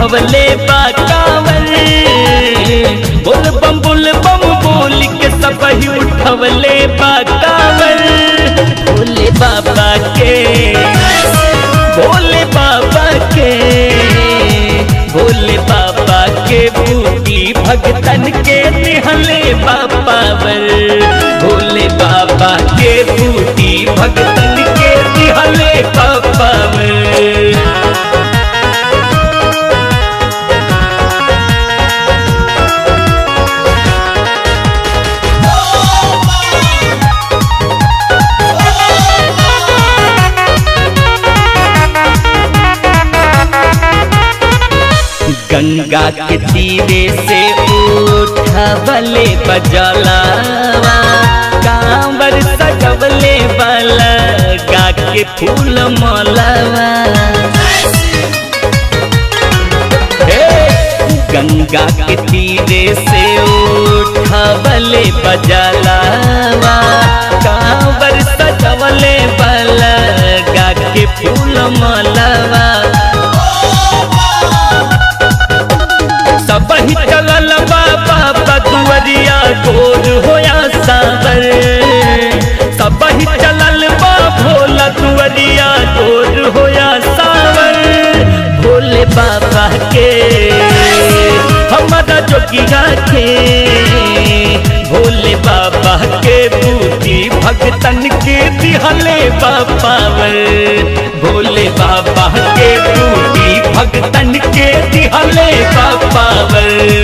उठवले बाकावर बोल बम बोल बम बोल के सब ही उठवले बाकावर भोले बाबा के भोले बाबा के भोले बाबा के बूटी भगतन के निहले बापावर भोले बाबा के बूटी भगतन के निहले बापावर गंगा के तीरे से उठवले बजलावा कांवर सजवले वाला गा के फूल मलवा हे गंगा के तीरे से उठवले बजलावा कांवर सजवले वाला गा के फूल मलवा सब ही चलल बाबा बदुवरिया गोर होया सावर सब ही चलल बा भोला दुवरिया गोर होया सावर भोले बाबा के हमारा जोगिया के भोले बाबा के बूटी भगतन के दिहले बापावर भोले बाबा के बूटी भगतन के दिहले बापावर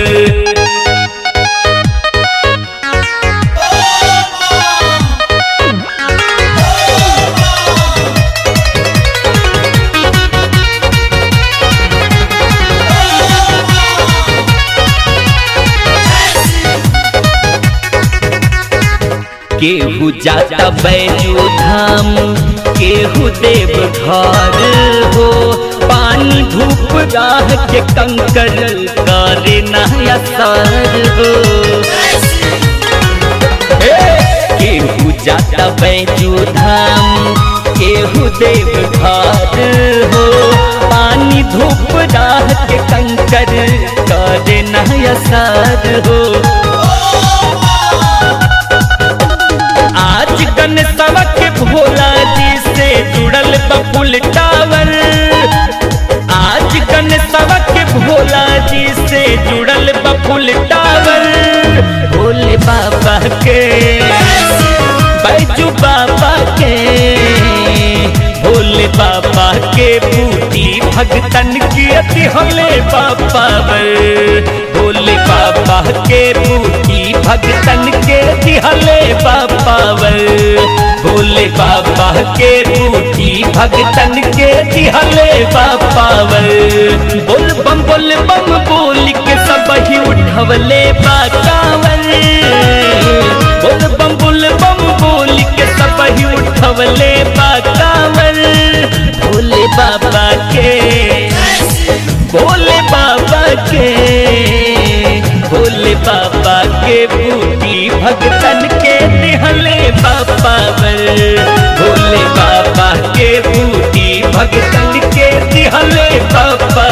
केहू जाता बैजू धाम केहू देव घर हो पानी धूप राह के कंकर करे नया सर हो हे! केहू जाता बैजू धाम केहू देव घर हो पानी धूप राह के कंकर करे नया सर हो आज गणेशवा के भोला जी से जुड़ल बबुल टावर आज गणेशवा के भोला जी से जुड़ल बबुल टावर भोले बाबा के बैजू बाबा के भोले बाबा के बूटी भगतन की अति हले बापावर भोले बाबा के बूटी भगतन के दिहले बापावर भोले बाबा के बूटी भगतन के दिहले बापावर बोल बम बोल बम बोल के सब ही उठवले बाकावर बोल बम बोल बम बोल के सब ही उठवले बाकावर भोले बाबा के भोले बाबा के भोले बाबा के बूटी भगतन के निहले बापावर भोले बाबा के बूटी भगतन के निहले बापा